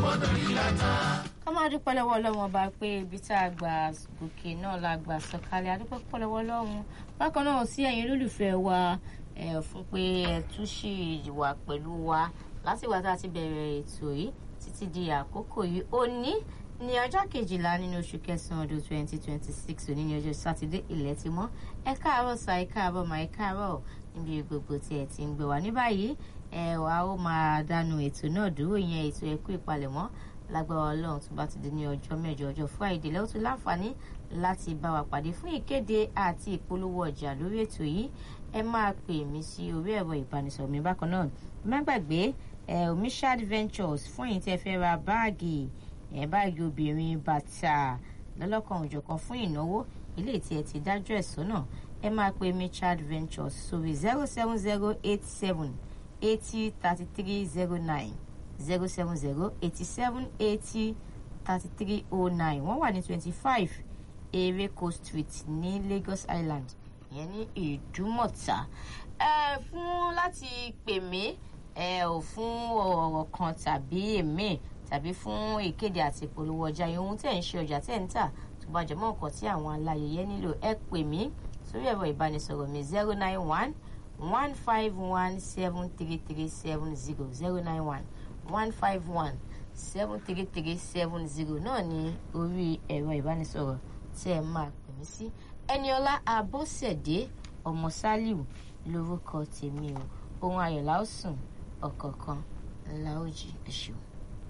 gbọ́dọ̀ rí láta. ká máa dúpẹ́ lọ́wọ́ ọlọ́run ọba pé ibi tá a gbà gòkè náà la gbà sọ̀kalẹ̀ adúpẹ́ púpọ̀ lọ́wọ́ ọlọ́run bákan náà sí ẹ̀yin olólùfẹ́ wa ẹ̀ fún pé ẹ̀ tún ṣì wà pẹ̀lú wa láti wá tá a ti bẹ̀rẹ̀ ètò yìí títí di àkókò yìí òní ní ọjọ́ kejìlá nínú oṣù kẹsàn-án ọdún twenty twenty six òní ní ọjọ́ sátidé ilẹ̀ ti mọ́ ẹ káàárọ̀ sa ẹ káàárọ̀ mà ẹ káàárọ̀ níbi gbogbo tí ẹ ti ń gbé wa ní báyìí ẹ wà ó máa dánu ètò náà dúró ìyẹn ètò ẹkú ìpalẹ̀mọ́ lágbára ọlọ́run tó bá ti di ní ọjọ́ mẹ́jọ ọjọ́ friday lẹ́wọ́n tó láǹfààní láti bá wa pàdé fún ìkéde àti ìpolówó ọjà lórí ètò yìí ẹ máa pè mí sí orí ẹ̀rọ ìbánisọ̀rọ̀ mi bákan náà má gbàgbé ẹ omishad ventures fún èyí tí ẹ fẹ́ ra báàgì ẹ báàgì obìnrin bàtà lọ́lọ́kan òjọ̀kan fún ìnáwó ilé tí ẹ ti dájọ́ ẹ̀ sọ́nà ẹ máa pe michard ventures sórí zero seven zero eight seven eighty thirty three zero nine zero seven zero eighty seven eighty thirty three oh nine wọ́n wà ní twenty five ereko street ní lagos island ìyẹn ní ìdúmọ̀tà ẹ fún láti pè mí ẹ ò fún ọ̀rọ̀ kan tàbí èmi tàbí fún ìkéde àti ìpolówó ọjà yìí ohun tẹ̀ ń ṣe ọjà tẹ̀ ń tà tó bá jẹmọ́ nǹkan tí àwọn aláyẹyẹ nílò ẹ pè mí sórí ẹ̀rọ ìbánisọ̀rọ̀ mi zero nine one one five one seven three three seven zero zero nine one one five one seven three three seven zero náà ní orí ẹ̀rọ ìbánisọ̀rọ̀ tí ẹ máa pè mí sí ẹniọlá abọ́sẹ̀dé ọmọ sálíù lórúkọ tèmi o ohun ayọ̀ la ó sùn ọ̀kọ̀ọ̀kan la ó jí ẹ̀ṣọ́.